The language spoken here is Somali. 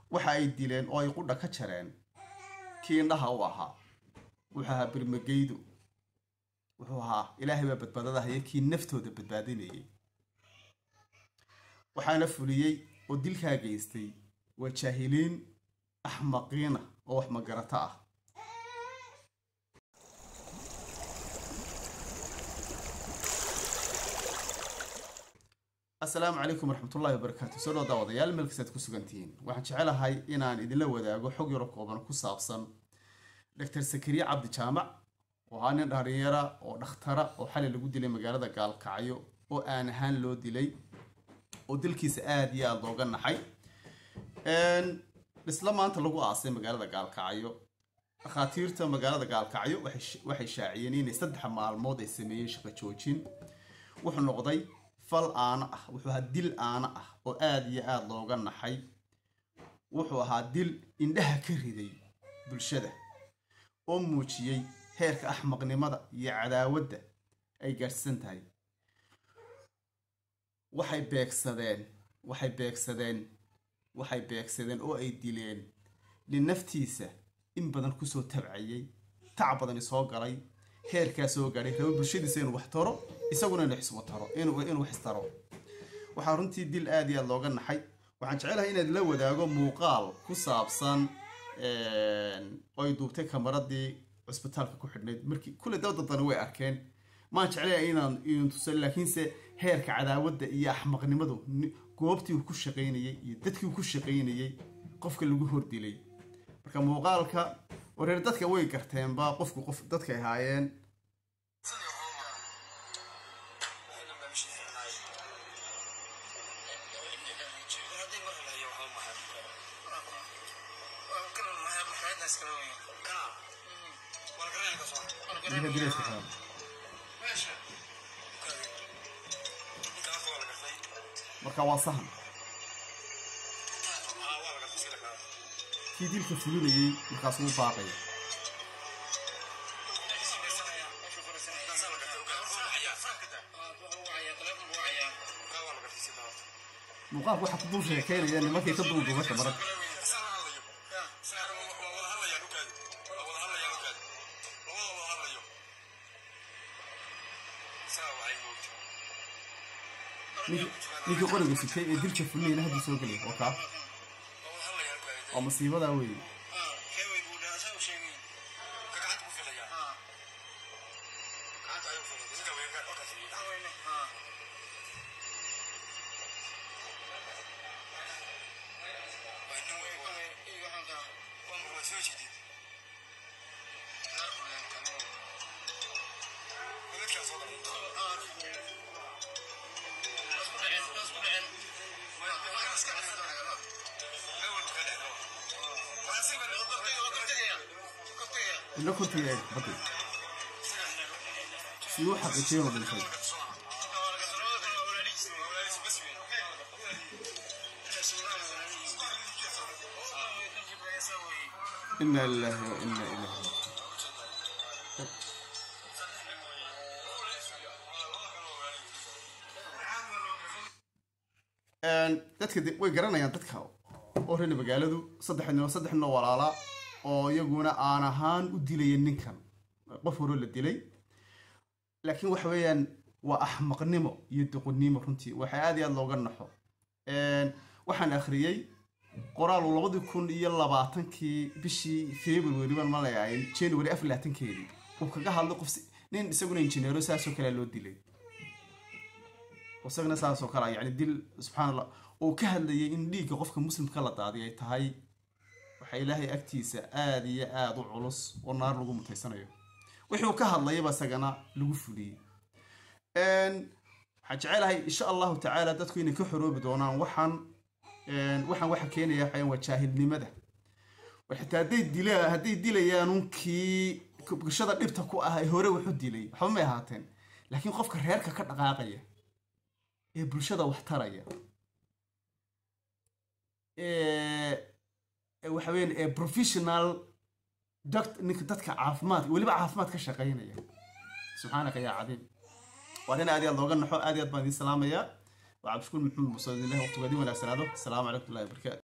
waxa ay dileen oo ay qudha ka jareen kii indhaha u ahaa wuxuu ahaa birmageydu wuxuu ahaa ilaahay baa badbaadada haya kii naftooda badbaadinayay waxaana fuliyey oo dilkaa geystay waa jaahiliin axmaqiina oo wax magarato ah asalaamu calaykum waraxmatullahi wabarakaatu soo dhow daawadayaal meelkastaad ku sugantihiin waxaan jecelahay inaan idinla wadaago xog yaro kooban ku saabsan doctor sakariye cabdi jaamac oo ahaa nin dhalinyara oo dhakhtara oo xalay lagu dilay magaalada gaalkacyo oo aan ahaan loo dilay oo dilkiisa aada iyo aada looga naxay isla maanta lagu aasay magaalada gaalkacyo dhakhaatiirta magaalada gaalkacyo waxay shaaciyeen inay saddex maalmood ay sameeyeen shaqo joojin wuxuu noqday fal aana ah wuxuu ahaa dil aana ah oo aada iyo aada looga naxay wuxuu ahaa dil indhaha ka riday bulshada oo muujiyey heerka axmaqnimada iyo cadaawadda ay gaadhsan tahay waxay beegsadeen waxay beegsadeen waxay beegsadeen oo ay dileen nin naftiisa in badan kusoo tabcayay tac badani soo galay heerkaa soo gaadhay raba bulshadiisa inuu wax taro isaguna inuu xisbo taro inuu wax taro waxaa runtii dil aada iyo aada looga naxay waxaan jecelahay inaad la wadaago muuqaal ku saabsan oo ay duubtay kamaradii cusbitaalka ku xidhnayd markii kulle dabdadani way arkeen maan jeclaya inaan idin tusa laakiinse heerka cadaawadda iyo axmaqnimadu goobtii uu ku shaqaynayey iyo dadkii uu ku shaqaynayey qofka lagu hordilay marka muuqaalka wareer dadka way garteenba qofku qof dadkay ahaayeen marka waa sahan kii dilka fulinayey markaas wuu baaqaya muuqaalku waxaa ku dul sheekeynaya nimankay ka duulduuba kamarada ninkii qoriga sitay ee dilka fulinayna haddii soo gelaya waa kaa waa masiibadaa weeye ilo kortiga eeg badi si u xaqiijiyo inuu dhintay ina lilahi wa ina ilayhi dadka way garanayaan dadka oo reer magaaladu saddex saddex noo walaalaa oo iyaguna aan ahaan u dilaya ninkan qof horo la dilay laakiin waxa weeyaan waa axmaqnimo iyo duqonnimo runtii waxaa aada iyo aada looga naxo waxaan akhriyey qoraalu labadii kun iyo labaatankii bishii february baan malayahay january afar labaatankeedii uu kaga hadlay qof nin isaguna injineero saasoo kalea loo dilay isagana saasoo kale yani dil subxaan allah uu ka hadlayay in dhiigga qofka muslimka la daadiy ay tahay waxaa ilaahay agtiisa aada iyo aada u culus oo naar lagu mutaysanayo wixii uu ka hadlayaba isagana lagu fuliyey waxaan jecelahay insha allahu tacaala dadku inay ka xoroobi doonaan waxaan waxaan waxa keenaya waxayan waa jaahilnimada xitaa hadday dila hadday dilayaan kii bulshada dhibta ku ah ee hore waxu dilay waxba may ahaateen laakiin qofka reerka ka dhaqaaqaya ee bulshada wax taraya waxa weyan ee professional doct ninka dadka caafimaadka weliba caafimaad ka shaqaynaya subxaanaka yaa cadiim waa nin aad iyo aad looga naxo aad iyo aad baan idiin salaamayaa waa cabdishukuur maxamed muuse ilahi waqtigoodii wanaagsanaado asalaamu calaykum ullahi wabarakatu